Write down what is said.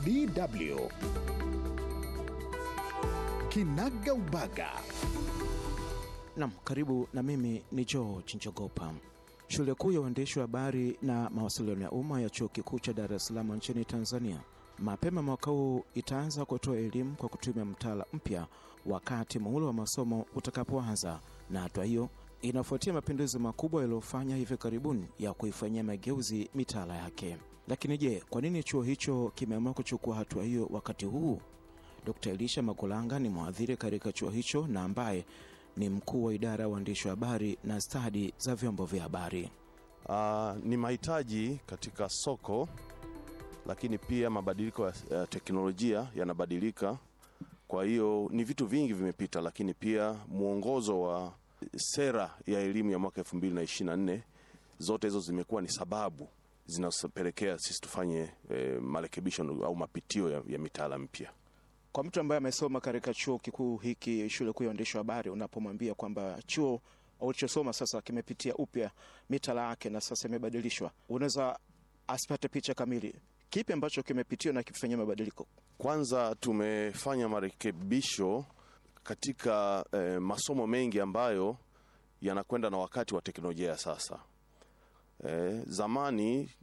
DW Kinaga Ubaga. Nam, karibu na mimi ni George Njogopa. Shule kuu ya uandishi wa habari na mawasiliano ya umma ya chuo kikuu cha Dar es Salaam nchini Tanzania mapema mwaka huu itaanza kutoa elimu kwa kutumia mtaala mpya wakati muhula wa masomo utakapoanza, na hatua hiyo inafuatia mapinduzi makubwa yaliyofanya hivi karibuni ya kuifanyia mageuzi mitaala yake. Lakini je, kwa nini chuo hicho kimeamua kuchukua hatua hiyo wakati huu? Dkt. Elisha Makulanga ni mwadhiri katika chuo hicho na ambaye ni mkuu wa idara ya uandishi wa habari na stadi za vyombo vya habari. Uh, ni mahitaji katika soko, lakini pia mabadiliko ya ya teknolojia yanabadilika. Kwa hiyo ni vitu vingi vimepita, lakini pia mwongozo wa sera ya elimu ya mwaka 2024 zote hizo zimekuwa ni sababu zinazopelekea sisi tufanye eh, marekebisho au mapitio ya, ya mitaala mpya. Kwa mtu ambaye amesoma katika chuo kikuu hiki, shule kuu ya uandishi wa habari, unapomwambia kwamba chuo ulichosoma sasa kimepitia upya mitaala yake na sasa imebadilishwa, unaweza asipate picha kamili. Kipi ambacho kimepitiwa na kifanyia mabadiliko? Kwanza tumefanya marekebisho katika eh, masomo mengi ambayo yanakwenda na wakati wa teknolojia ya sasa. Eh, zamani